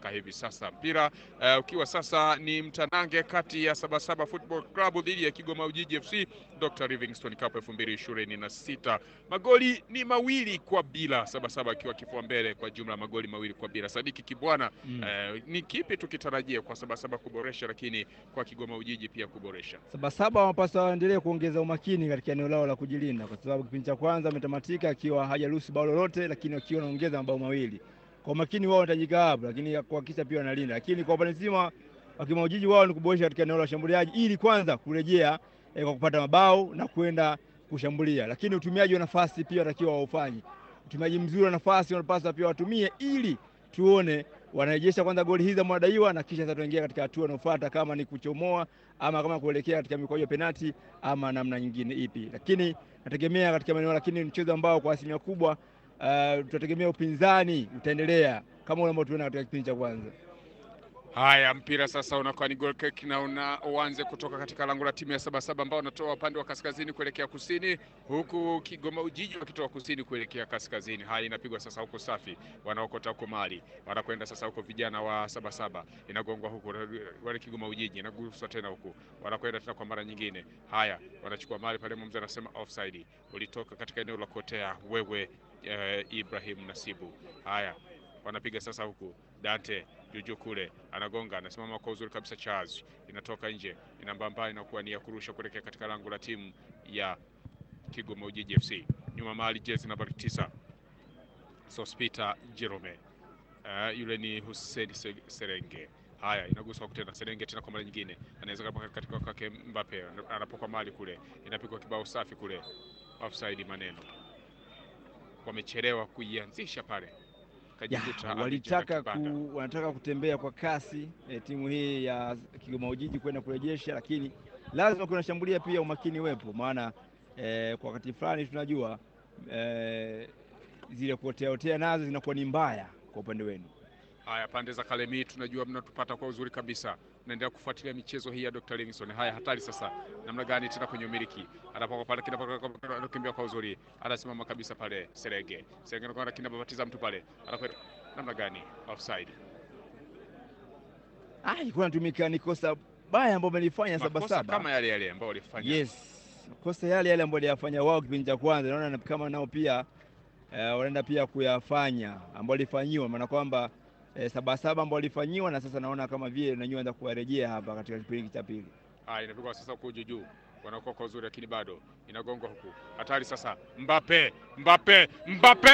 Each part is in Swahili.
mpaka hivi sasa. Mpira uh, ukiwa sasa ni mtanange kati ya Sabasaba Football Club dhidi ya Kigoma Ujiji FC Dr. Livingstone Cup 2026. Magoli ni mawili kwa bila, Sabasaba akiwa kifua mbele kwa jumla magoli mawili kwa bila. Sadiki Kibwana, Mm. uh, ni kipi tukitarajia kwa Sabasaba kuboresha, lakini kwa Kigoma Ujiji pia kuboresha? Sabasaba wanapaswa waendelee kuongeza umakini katika eneo lao la kujilinda, kwa sababu kipindi cha kwanza ametamatika akiwa hajaruhusu bao lolote, lakini wakiwa wanaongeza mabao mawili. Kwa umakini wao wanahitajika hapo, lakini kuhakikisha pia wanalinda. Lakini kwa upande mzima wa Kigoma Ujiji, wao ni kuboresha katika eneo la ushambuliaji, ili kwanza kurejea eh, kwa kupata mabao na kwenda kushambulia, lakini utumiaji wa nafasi pia watakiwa waufanye. Utumiaji mzuri wa nafasi wanapaswa pia watumie, ili tuone wanarejesha kwanza goli hizi ambazo wanadaiwa na kisha sasa tuingia katika hatua inayofuata, kama ni kuchomoa ama kama kuelekea katika mikwaju ya penati ama namna nyingine ipi, lakini nategemea katika maeneo, lakini mchezo ambao kwa asilimia kubwa uh, tutategemea upinzani utaendelea kama ule ambao tumeona katika kipindi cha kwanza. Haya, mpira sasa unakuwa ni goal kick na una uanze kutoka katika lango la timu ya Sabasaba ambao wanatoa upande wa kaskazini kuelekea kusini, huku Kigoma Ujiji wakitoa kusini kuelekea kaskazini. Haya, inapigwa sasa huko safi, wanaokota huko mali, wanakwenda sasa huko vijana wa Sabasaba, inagongwa huku wale Kigoma Ujiji, inaguswa tena huku, wanakwenda tena kwa mara nyingine. Haya, wanachukua mali pale, mwamuzi anasema offside, ulitoka katika eneo la kuotea wewe, eh, Ibrahim Nasibu. Haya, wanapiga sasa huku Dante juju kule anagonga, anasimama kwa uzuri kabisa. Charles inatoka nje, inambamba, inakuwa ni ya kurusha kuelekea katika lango la timu ya Kigoma Ujiji FC. Nyuma mali jezi nambari tisa Sospita Jerome. Uh, yule ni Hussein Se- Serenge. Haya, inaguswa tena Serenge tena kwa mara nyingine, anaweza kama katika kwake Mbappe, anapoka mali kule, inapigwa kibao safi kule, offside. Maneno wamechelewa kuianzisha pale Ya, kajikuta walitaka amejenga kibanda. ku, wanataka kutembea kwa kasi eh, timu hii ya Kigoma Ujiji kwenda kurejesha, lakini lazima kunashambulia pia umakini wepo, maana eh, kwa wakati fulani tunajua eh, zile kuoteaotea nazo zinakuwa ni mbaya kwa upande wenu. Haya, pande za Kalemi tunajua mnatupata kwa uzuri kabisa, naendelea kufuatilia michezo hii ya Dr. Livingstone. Haya, hatari sasa, namna gani tena kwenye umiliki, anapoka pale kina- anakimbia kwa uzuri, anasimama kabisa pale Serenge, Serenge anakwenda kinababatiza mtu pale, anakwenda namna gani, offside. Ah, ilikuwa inatumika ni kosa baya ambao wamelifanya Makosa Sabasaba. kama yale yale ambao walifanya Yes, makosa yale yale ambayo waliyafanya wao kipindi cha kwanza, naona na kama nao pia eh, wanaenda pia kuyafanya ambao walifanyiwa, maana kwamba eh, Sabasaba ambao walifanyiwa, na sasa naona kama vile nanyiwa enda kuwarejea hapa katika kipindi hiki cha pili. Haya, inapigwa sasa huku juu juu, wanakuwa kwa uzuri, lakini bado inagongwa huku, hatari sasa. Mbappe, Mbappe, Mbappe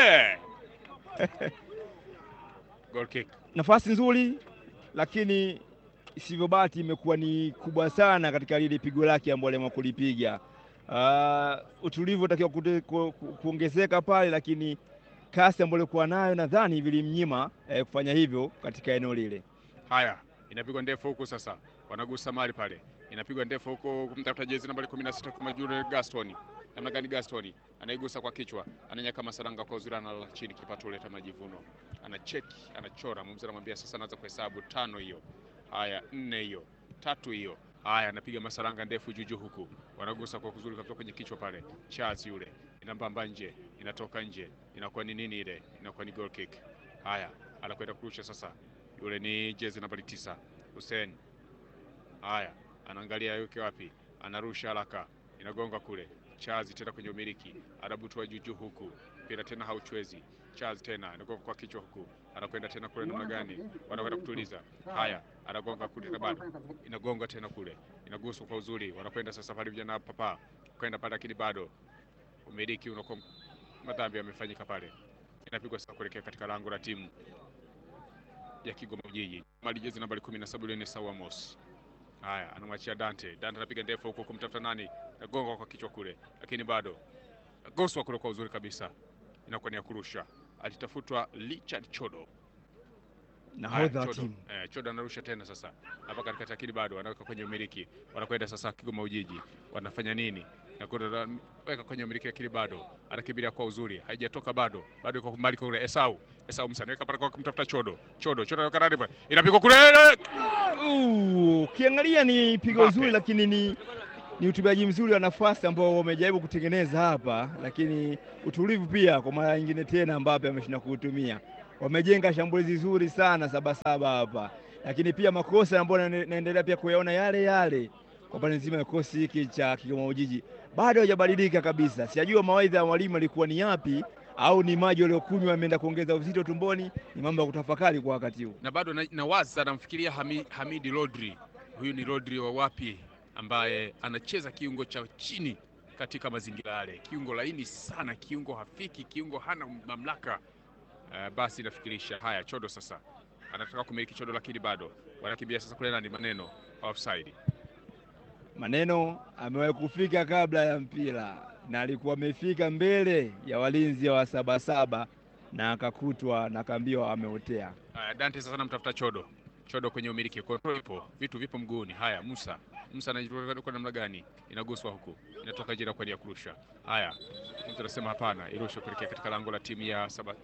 goal kick. Nafasi nzuri, lakini isivyo bahati imekuwa ni kubwa sana katika lile pigo lake ambalo aliamua kulipiga. Uh, utulivu utakiwa kute- ku, ku, kuongezeka pale, lakini kasi ambayo alikuwa nayo nadhani vilimnyima eh, kufanya hivyo katika eneo lile. Haya, inapigwa ndefu huku sasa, wanagusa mali pale, inapigwa ndefu huku kumtafuta jezi nambari 16 kama Jure Gaston. Namna gani Gaston anaigusa kwa kichwa, ananyaka masaranga kwa uzuri, analala chini, kipato huleta majivuno, anacheki, anachora. Mzee anamwambia sasa, anaanza kuhesabu tano hiyo, haya nne hiyo, tatu hiyo. Haya, anapiga masaranga ndefu juju huku, wanagusa kwa kuzuri kabisa kwenye kichwa pale. Charles yule inambamba nje, inatoka nje, inakuwa ni nini ile? Inakuwa ni goal kick. Haya, anakwenda kurusha sasa yule ni jezi nambari tisa Hussein. Haya, anaangalia yuke wapi, anarusha haraka, inagonga kule. Charles tena kwenye umiliki, anabutua juju huku, mpira tena hauchwezi. Charles tena anagonga kwa kichwa huku, anakwenda tena kule, namna gani wanakwenda kutuliza. Haya, anagonga kule na bado inagonga tena kule, inaguswa kwa uzuri, wanakwenda sasa pale vijana papa kwenda pale, lakini bado umiliki unakuwa madhambi yamefanyika pale, inapigwa sasa kuelekea katika lango la timu ya Kigoma Ujiji. Mali jezi nambari 17 yule ni Sawa Amos. Haya, anamwachia Dante. Dante anapiga ndefu huko kumtafuta nani? Nagonga kwa kichwa kule. Lakini bado. Goswa kule kwa uzuri kabisa. Inakuwa ni ya kurusha. Alitafutwa Richard Chodo. Haya, Nahodha wa Chodo. timu Eh, Chodo anarusha tena sasa. Hapa katikati lakini bado anaweka kwenye umiliki. Wanakwenda sasa Kigoma Ujiji. Wanafanya nini? Na kwenda weka kwenye umiliki lakini bado anakimbilia kwa uzuri. Haijatoka bado. Bado iko mbali kule Esau. Esau Musa anaweka pale kwa kumtafuta Chodo. Chodo, Chodo anaweka ndani pale. Inapigwa kule. Uh, ukiangalia ni pigo Mbappe. zuri, lakini ni ni utumiaji mzuri wa nafasi ambao wamejaribu kutengeneza hapa, lakini utulivu pia kwa mara nyingine tena Mbappe ameshinda kuutumia. wamejenga shambulizi zuri sana Sabasaba hapa, lakini pia makosa ambayo na- naendelea pia kuyaona yale yale kwa pande nzima ya kikosi hiki cha Kigoma Ujiji bado hajabadilika kabisa. Sijajua mawaidha ya mwalimu alikuwa ni yapi, au ni maji waliokunywa ameenda kuongeza uzito tumboni. Ni mambo ya kutafakari kwa wakati huu. na bado na- nawaza namfikiria Hami, Hamidi Rodri. Huyu ni Rodri wa wapi, ambaye anacheza kiungo cha chini katika mazingira yale, kiungo laini sana, kiungo hafiki, kiungo hana mamlaka. Uh, basi nafikirisha haya, Chodo sasa anataka kumiliki Chodo, lakini bado wanakimbia sasa kule, nani maneno offside. Maneno amewahi kufika kabla ya mpira na alikuwa amefika mbele ya walinzi wa Sabasaba na akakutwa na akaambiwa ameotea. Haya, Dante sasa namtafuta Chodo. Chodo kwenye umiliki, control ipo, vitu vipo mguuni. Haya, Musa Musa anajitoka kwa namna gani? Inaguswa huku, inatoka jira kwa ajili ya kurusha. Haya, mtu anasema hapana, irushe kuelekea katika lango la timu ya saba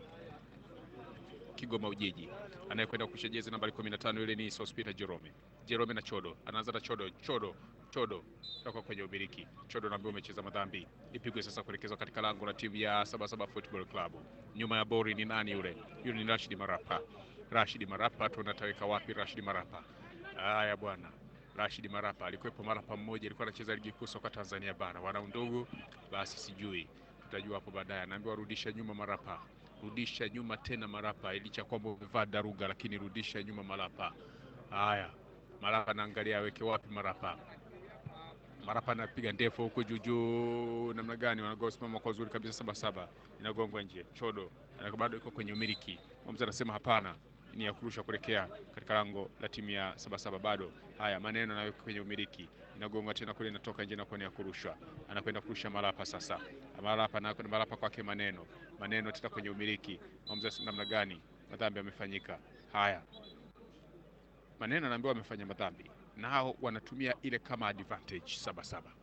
Kigoma Ujiji. Anayekwenda kurusha jezi nambari 15 ile ni Sospita Jerome. Jerome na Chodo, anaanza na Chodo. Chodo, Chodo toka kwenye umiliki. Chodo naambiwa umecheza madhambi, ipigwe sasa kuelekezwa katika lango la timu ya Sabasaba Football Club. Nyuma ya bori ni nani yule? Yule ni Rashid Marapa. Rashid Marapa, tunataweka wapi Rashid Marapa? Haya bwana, Rashid Marapa alikuwepo Marapa mmoja, alikuwa anacheza ligi kuu soka Tanzania bara, wana undugu, basi sijui tutajua hapo baadaye. Anaambiwa rudisha nyuma Marapa, rudisha nyuma tena Marapa, licha kwamba umevaa daruga, lakini rudisha nyuma Marapa. Haya, Marapa anaangalia aweke wapi Marapa. Marapa anapiga ndefu huko juu juu, namna gani wanagosimama kwa uzuri kabisa, saba saba inagongwa nje. Chodo ana- bado iko kwenye umiliki, mwamuzi anasema hapana, ni ya kurusha kuelekea katika lango la timu ya Sabasaba. Bado haya maneno nayo kwenye umiliki, inagongwa tena kule, inatoka nje na kuwa ni ya kurushwa. Anakwenda kurusha Malapa sasa, Malapa na Malapa kwake maneno maneno tena kwenye umiliki, mwamuzi anasema namna gani, madhambi yamefanyika. Haya, maneno anaambiwa wamefanya madhambi, nao wanatumia ile kama advantage Sabasaba.